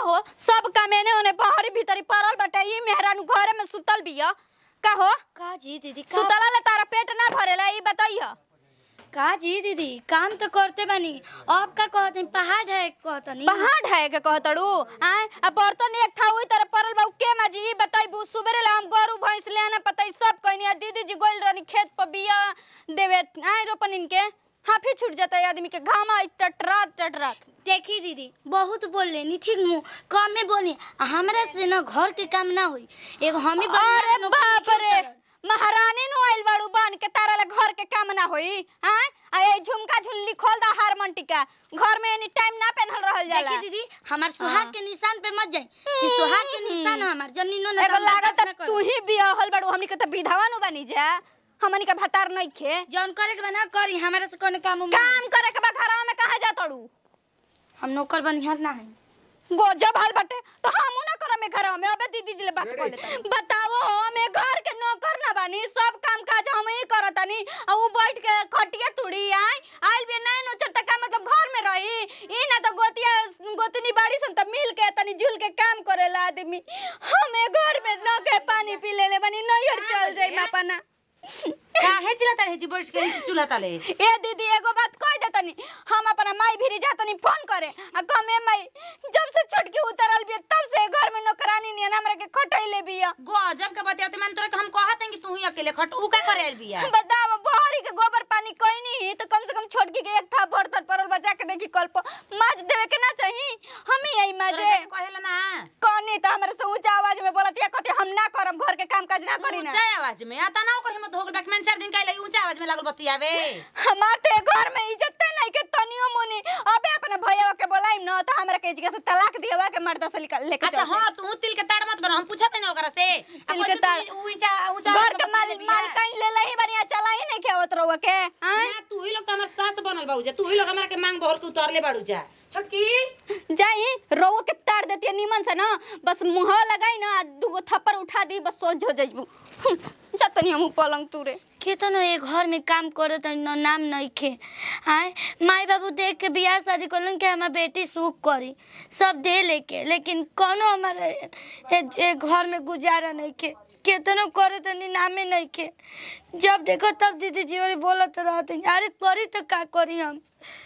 हो सब कामेने ओने बहरी भीतरी पड़ल बाटे ई मेहरानू घरे में सुतल बिया का हो का जी दीदी का सुतला ले तारा पेट ना भरेला ई बताइए का जी दीदी काम तो करते बानी अब का कहते पहाड़ है कहतनी पहाड़ है के कहतड़ू आय अब बर्तन एक था ओई तरह पड़ल बा उ के माजी ई बताइबू सुबेरे ला हम गरू भैंस ले आना पता सब कहनी आ दीदी जी गोइल रहनी खेत पर बिया देवे आय रोपन इनके हाफी छूट जाता है आदमी के घामा टटरात टटरात देखी दीदी बहुत बोल लेनी ठीक नु कमे बोली हमरा से न घर के काम ना होई एगो हम ही अरे बाप रे महारानी नु आइल बाड़ू बन के तारा ला घर के काम ना होई हां आ ए झुमका झुल्ली खोल दा हार टिका घर में एनी टाइम ना पहनल रहल जाला देखी दीदी हमार सुहाग हाँ। के निशान पे मत जाई कि सुहाग के निशान हमार जन्नीनो न एगो लागत तू ही बियाहल बाड़ू हमनी के त विधवा नु बनी जा हमनी के भतार नहीं खे जौन करे के बना करी हमारे से कोनो काम उम- काम करे के बा घरवा में कहा जा तड़ू हम नौकर बनिहार ना है गो जब हाल बटे तो हमू ना करम में घरवा में अबे दीदी जी ले बात कर लेता बताओ हमें घर के नौकर ना बानी सब काम काज हम ही करतानी आ उ बैठ के खटिया तुड़ी आई आइल भी नहीं नो चटका मतलब घर में रही ई ना तो गोतिया गोतनी बाड़ी सन त मिल के तनी जुल के काम करेला आदमी हमें घर में न के पानी पी ले ले बनी नैहर चल जाई मापना काहे चिल्लाता रहे जी बैठ के चूल्हा तले ए दीदी एगो बात कह देतनी हम अपना माई भिरी जातनी फोन करे आ कमे माई जब से छोटकी उतरल बिया तब से घर में नौकरानी नियन हमरा के खटैले बिया गजब के बतियाते मन तोरा के हम कहत हैं कि तू ही अकेले खट ऊ का करे आइल बिया बताओ बहरी के गोबर पानी कोई नहीं तो कम से कम छोटकी के एक था बर्तन परल बचा के देखी कल पर माज देवे के ना चाहिए हम ही आई माजे तोरा के कहेला ना कौनी तो हमरे से ऊंचा आवाज में बोलत या कहते हम ना करब घर के काम काज ना करी ना ऊंचा आवाज में आता ना ओकर हिम्मत हो गल डॉक्यूमेंट चार दिन काहे ऊंचा आवाज में लागल बतियावे हमार ते घर में इज्जत नहीं के तनियो मुनी अबे अपने भैया के बोलाइम ना तो हमरा के जगह से तलाक दियावा के मर्दा से निकल लेके अच्छा चल जाई। हां तू तिल के ताड़ मत बना हम पूछत नहीं ओकरा से तिल के ताड़। ऊंचा ऊंचा घर के माल माल कहीं ले लही बढ़िया चला ही नहीं खेवत रहुआ के आय ना तू ही लोग तो हमर सास बनल बाबू जा तू ही लोग हमरा के मांग बहर के उतारले बाड़ू जा छोटकी जाई रहुआ के तार देती नीमन से ना बस मुंह लगाई ना दूगो थप्पड़ उठा दी बस सोच हो जाइबू जतनी हम पलंग तुरे केतनो ये घर में काम करे त न नाम नहीं खे आय माई बाबू देख के बियाह शादी करलन के हमार बेटी सुख करी सब दे लेके लेकिन कोनो हमारे ए, ए घर में गुजारा नहीं खे केतनो करे त नामे नहीं खे जब देखो तब दीदी जी और बोलत रहते अरे करी तो का करी हम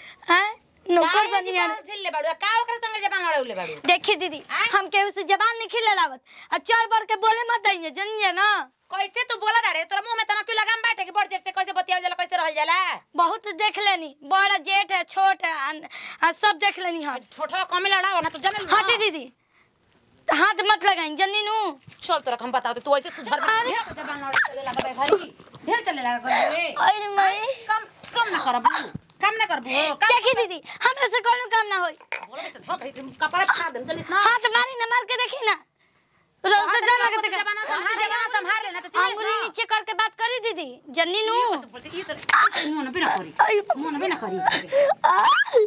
आय नौकर बनिया झिल्ले बाड़ू का ओकरा संगे जबान लड़ौले बाड़ू देखी दीदी हम केहू से जबान नहीं खिले लावत आ चार बार के बोले मत दइए जनिए ना कैसे तू बोला रे तोरा मुंह में तना क्यों लगाम बाटे कि बड़ जेठ से कैसे बतियावल जाला कैसे रहल जाला बहुत देख लेनी बड़ा जेठ है छोट है आ, आ, सब देख लेनी हम छोटा कमे लड़ाओ ना तो जमे हाँ दी दीदी हाथ मत लगाई जन्नी नू चल तोरा हम बताओ तू ऐसे तू घर में ढेर जबान लड़े लगा बे भाई ढेर चले लगा कर रे अरे माई कम कम ना करबू कम ना करबू कम देखी दीदी हमरा से कोनो काम ना होई बोले तो थक रही कपड़ा फाड़ दम चलिस ना हाथ मारी ना मार के देखी ना रोज से डर लगता है जबान संभाल जबान संभाल लेना तो अंगुली नीचे करके बात करी दीदी जन्नी नू बोलते ये तो मुंह ना बिना करी मुंह ना बिना करी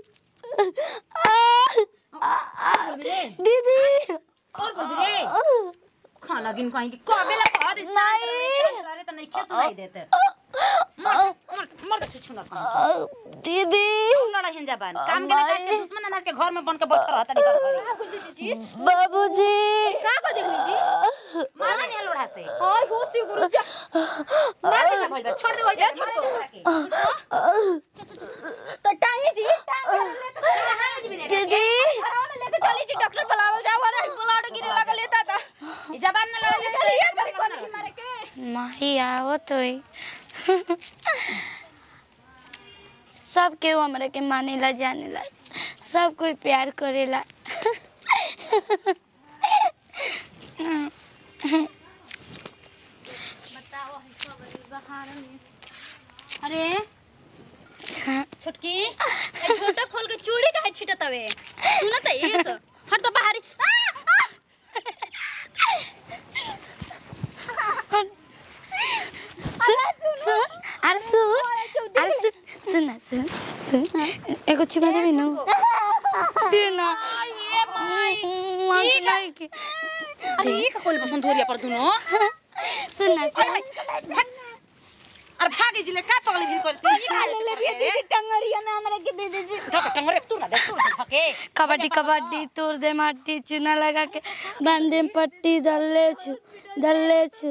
दीदी और बोल रे खाना गिन कहीं की कबे ला खा दे नहीं। अरे तो नहीं खेत नहीं देते मर मर मर छुछु ना कहीं दीदी लड़ा हिन जबान काम के ना काट के दुश्मन अनाज के घर में बन के बैठ रहता नहीं कर बाबूजी का को देखली जी माला नहीं लोढ़ा से ओए होसी गुरु जा मार के भइल बा छोड़ दे ओए छोड़ दे तो टांगे जी टांगे ले तो कहां जी बिने दीदी घरवा में लेके चली जी डॉक्टर बुलावल जाओ रे ब्लड गिरे लगा लेता था ई जबान ना लड़ा चलिए बड़ी कोनी मारे के माही आवत होई सब केहू हमरा के मानेला जानेला सब कोई प्यार करेला अरे छोटकी ए छोटा खोल के चूड़ी काहे छिटत हवे सुन त ये सो हट तो बाहरी आ, आ! सुन अरे सुन अरे सुन सुन ना, सुन सुन एगो चुमा देबी न दे ना ये भाई मांग नहीं के अरे ये का कोल पसंद धोरिया पर दुनो सुन ना सुन अरे भागी जिले का पगली जिल करती है ले ले दीदी टंगरिया में हमरा के दे दीजिए तो टंगरे तू ना दे तू ना धके कबड्डी कबड्डी तोड़ दे माटी चूना लगा के बांधे में पट्टी धरले छु धरले छु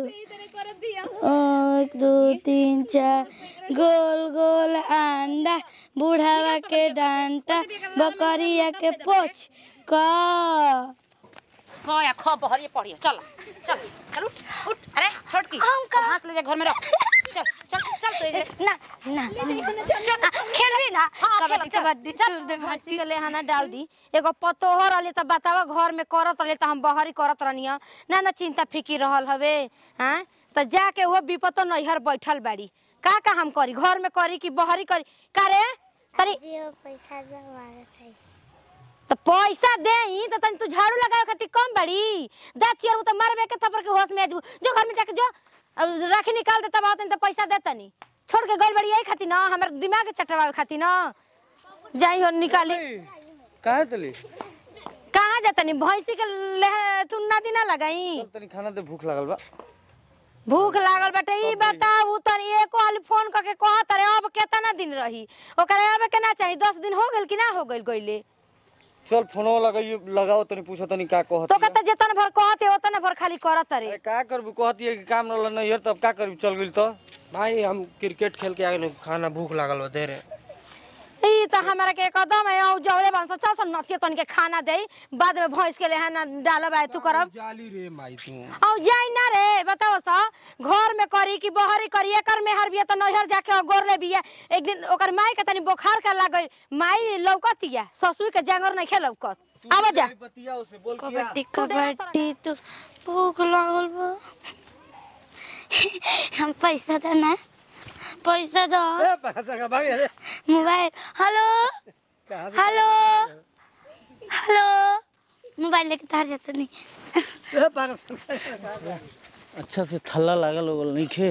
एक दो तीन चार गोल गोल अंडा बुढ़ावा के डांटा बकरिया के पोछ का कया ख बहरिए पड़िए चल चल चल उठ उठ अरे छोट की हम का- हाथ ले जा घर में रख चल चल चल तो इधर ना ना आ, खेलबी ना हाँ, कबड्डी खेलब, चल, कबड्डी छोड़ दे हंसी के लेहाना डाल दी एगो पतोहर रहले त बतावा घर में करत रहले त हम बहरी करत रहनी ना ना चिंता फिकी रहल हवे हाँ त जाके वो विपतो नैहर बैठल बाड़ी का का हम करी घर में करी कि बहरी करी का रे तनी पैसा जमा त पैसा देही त तनी तू झाड़ू लगावे खातिर कम बाड़ी दाँत चियर त मारबे के थप्पड़ के होश में आजू जो घर में जाके जो अब राखी निकाल दे तब आवतनी त पैसा दे तनी छोड़ के गल बड़ी यही खातिर ना हमर दिमाग चटवावे खातिर ना जाई हो निकाली काहे तली कहाँ जातनी भैंसी के लेह तू नदी ना लगाई चल तनी खाना दे भूख लागल बा भूख लागल बाटे ई बताऊ तनी एको हाली फोन करके कहत रे अब केतना दिन रही ओकरे अब के ना चाही दस दिन हो गेल कि ना हो गेल गइले चल फोनो लगाइयो लगाओ तनी पूछो तनी का कहत तो कहता जेतन भर कहते ओतन भर खाली करत रे अरे का करबू कहती है कि काम रहल नहीं यार तब का करबू चल गेल तो भाई हम क्रिकेट खेल के आगे खाना भूख लागल बा दे रे ई त हमरा के एकदम है औ जौरे बन सो चल नथिए तनी के खाना दे बाद में भैंस के लेहा ना डालब आए तू करब जाली रे माई तू औ जाई ना रे बताओ सा घर में करी कि बहरी करी एकर मेहर बिया त नैहर जाके गोर ले बिया एक दिन ओकर माई के तनी बुखार का लागल माई लौकतिया ससुर के जांगर नहीं खेलौकत आवा जा बतिया उसे बोल कबड्डी कबड्डी तो भूख लागल बा हम पैसा दे ना पैसा दो ए पैसा का भाग रे मोबाइल हेलो कहां से हेलो हेलो मोबाइल लेके तार जाता नहीं ए पैसा अच्छा से थल्ला लागल हो गल नहीं खे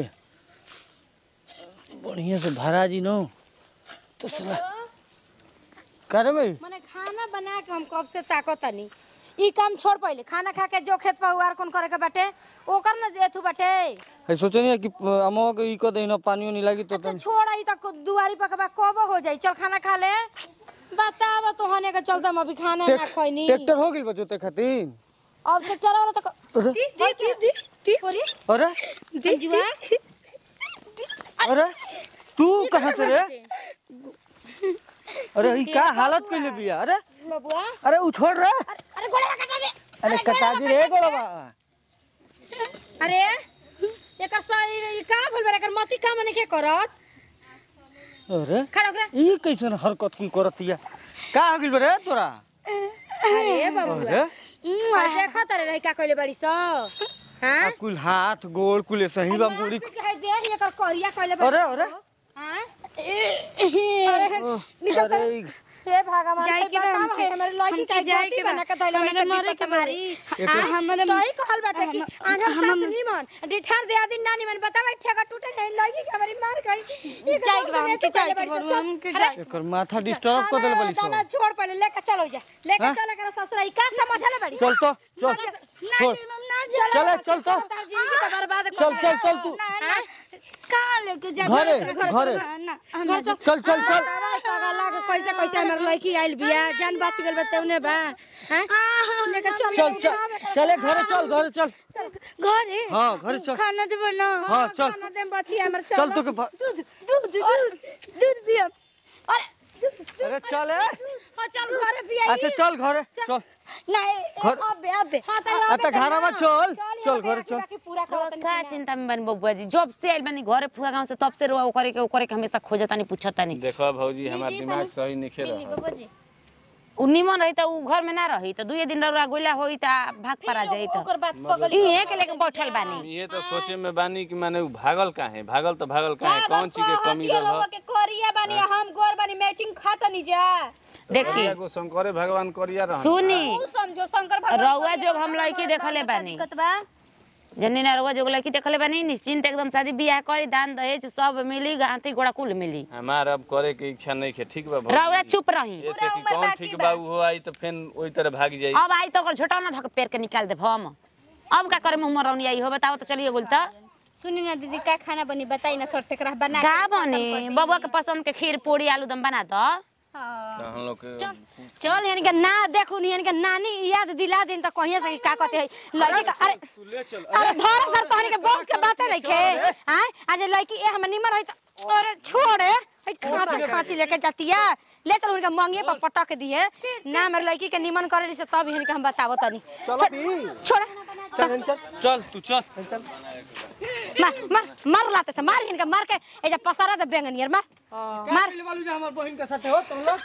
बढ़िया से भरा जी नो तो साला करे भाई मने खाना बना के हम कब से ताकतनी ई काम छोड़ पहिले खाना खा के जो खेत पहुआर कोन करे के बाटे ओकर न एथु बाटे है सोचनी कि अमवा के ई को देना पानी नहीं लागी तो अच्छा तन छोड़ आई तक दुआरी पकबा कब हो जाई चल खाना खा ले बतावा तो होने के चलते हम अभी खाना ना खइनी ट्रैक्टर हो गेल बजोते खातिर अब ट्रैक्टर वाला तक अरे दी दी दी अरे अरे जुआ अरे तू कहाँ से रे अरे ई का हालत कइले बिया अरे बबुआ अरे उ छोड़ रे अरे गोड़ा कटा दे अरे कटा दी रे गोरबा अरे एकर सही का भूल बरे एकर मती काम नहीं के करत अरे खड़ा हो ई कैसन हरकत कुल करतिया का हो गेल रे तोरा अरे बबुआ अरे आ देखा तारे रही का कइले बड़ी स हां आ कुल हाथ गोड़ कुल सही बा मुड़ी के देख एकर करिया कइले अरे अरे हां अरे ई- हे भगवान जाए हे के बा बतावा हमके- है हमरे लड़की हमके का जाए जाए के के बा। बना के धइले हमरे हमरे मरे मरे के के बा। मारी आ, हमरे- सही कहल बाटे कि हम- आधा हम- सास निमन डिठार दे आदि ना निमन बतावा ठेका टूटे नहीं लड़की के हमारी मार गई जाए के बा, हमके जाए के बा, हमके जाए एकर माथा डिस्टर्ब कर देल बली दाना सब छोड़ पहले लेके चलो जा लेके हाँ? चलो कर ससुरा ई का समझले बड़ी चल तो चल छोड़ चले चल तो जिंदगी तो बर्बाद कर चल चल चल तू कहाँ लेके जा घरे घर- घरे ना हम चल चल चल चल लागे कैसे कैसे हमर लड़की आइल बिया जान बच गेल बा तेउने बा हैं लेके चल चल चल चले घरे चल घरे चल घरे हाँ घरे चल खाना देबो ना हाँ चल खाना देम बची हमर चल चल तो के भ- दूध दूध दूध दूध पियो अरे अरे चल ए हाँ, चल घरे पिया अच्छा चल घरे चल नहीं घर- अबे अबे हां त आता घरवा चल चल घरे चल पूरा करत का चिंता में बनी बबुआ जी जब से आइल बनी घरे फुआ गांव से तब से रोआ ओकरे के ओकरे के हमेशा खोजतानी पूछतानी देखो भौजी हमार दिमाग सही नहीं खेल बाबा जी उ निमन रही त उ घर में ना रही त दुए दिन रउआ गोइला होई त भाग परा जाई त ओकर बात पगल इहे के लेके बैठल बानी ये तो सोचे में बानी कि माने उ भागल काहे भागल तो भागल काहे कौन चीज के कमी रह के करिया बानी हम गोर बानी मैचिंग खाता नहीं जा देखी एगो शंकरे भगवान करिया रह सुनी तू समझो शंकर भगवान रउआ जोग हम लड़की देखले बानी दिक्कत बा जन्नी ना रउआ जोग लड़की देखले बानी निश्चिंत एकदम शादी बियाह करी दान दहेज सब मिली गांठी गोड़ा कुल मिली हमार अब करे के इच्छा नहीं है ठीक बा रउआ भौजी चुप रही ऐसे कि कौन ठीक बा उ हो आई तो फिर ओई तरह भाग जाई अब आई तो ओकर झोटा ना धक पेड़ के निकाल देब हम अब का करे मुंह मरौनी आई हो बताओ तो चलिए बोल तो सुनी ना दीदी का खाना बनी बताई ना सर से करा बना के का खत्म कर बने दी। बबुआ के पसंद के खीर पूरी आलूदम बना दो हाँ। तो हम लोग के चल यानी के ना देखू नी यानी के नानी याद दिला दिन त कहिया से का कहते है लड़की का अरे तू ले चल अरे धर सर कहनी के बॉस के बातें नहीं खे हां आज लड़की ए हम निमर है त अरे छोड़े है खांची खांची लेके जातिया ले चल उनके मंगिए पर पटक दिए ना हमर लड़की के निमन करे से तब इनके हम बतावो तनी चलो पी छोड़ चल चल चल तू चल चल मार मार मार लाते से मार इनके मार के ए जा पसारा दे बेंगनियर मार मार ले वालू जा हमार बहन के साथे हो तुम लोग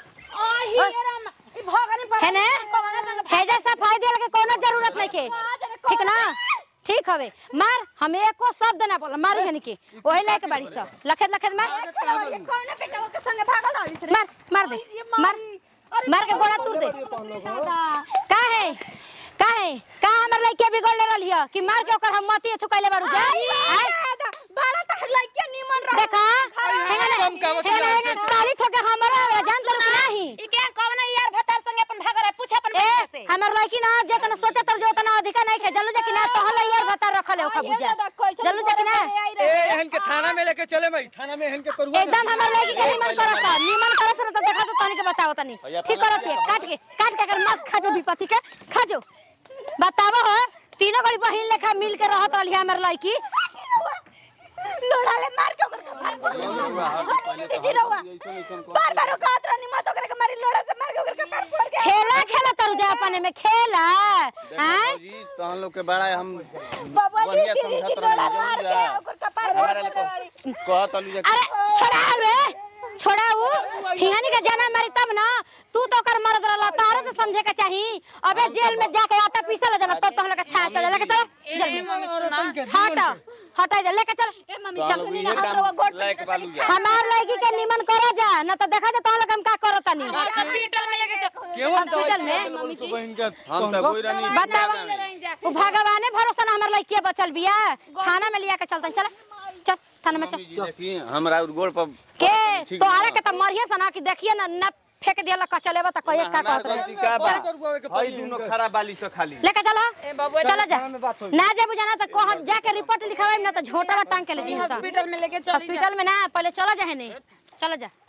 है ने है जा सफाई दे के कोनो जरूरत नहीं के ठीक ना ठीक हवे मार हम एको शब्द ना बोल मार हनी के ओही लायक बाड़ी सब लखत लखत मार कौन बेटा के संगे भागल रही से मार मार दे मार मार के गोड़ा तोड़ दे का है का है का हमर लइके बिगड़ ले रहली है कि मार के ओकर हम मती थुकैले बारू जा आय? बड़ा तो लइके निमन रह देखा हेंगने हेंगने ताली ठोके हमरा आवेला जान तर नाही ई के कौन यार भतार संगे अपन भागर है पूछ अपन ए हमर लइकी ना जेतना सोचे तर जो तना अधिका नहीं खे जल्लू जा कि ना तहल यार बता रखले ओखा बुझा जल्लू जा कि ना ए हन के थाना में लेके चले भाई थाना में हन के करुआ एकदम हमर लइकी के निमन करत निमन करत न त देखा तो तनी के बताओ तनी ठीक करत है काट के काट के अगर मस्त खा जो विपत्ति के खा जो बतावो हो तीनों गड़ी बहिन लेखा मिल के रहत रहली हमर लइकी लोड़ा ले मार के ओकर कपार फोड़ के दीदी रहुआ बार बार कहत रहनी मत ओकरे के मारी लोड़ा से मार के ओकर कपार फोड़ के खेला खेला तरु जा अपने में खेला हैं जी तो हम लोग के बड़ा हम बाबा जी बढ़िया दीदी की समझत लोड़ा रहनी मार जरूर के जा ओकर कपार फोड़ हमारा के लोग कहत अलू जा अरे छोड़ाओ रे छोड़ाऊ हिहानी का जाना मारी तब ना तू तो कर मरद रहला तारे तो समझे के चाही अबे जेल में जाके आटा पीसे ले जाना तब तो हम लोग था चल लेके चल जेल में हट हट जा लेके चल ए मम्मी तो चल हम लोग सुनी इहे ना हम काम लोग गोट लायक बालू जा हमार लड़की के निमन करो जा ना तो देखा जा तो लोग हम का करो तनी हॉस्पिटल में लेके चल केवन हॉस्पिटल में दवाई तू बहन के हम तो कोई रानी बताओ वो भगवाने भरोसा ना हमार लड़की बचल बिया थाना में लिया के चलतन चल चल थाना में चल जी देखिए हमरा और गोड़ पर के ठीक तोहरे बा। के त मरिए सना कि देखिए ना न फेंक दिया का चलेबा त कहिए का हमार कहत रहे गलती का बा करुआ के हई दोनों खराब बाली से खाली लेके चलो चलो जा थाना में बात होई ना जे बुझाना त कह जाके रिपोर्ट लिखवाई ना त झोटा टांग के ले जी हॉस्पिटल में लेके चल हॉस्पिटल में ना पहले चलो जा हेने चलो जा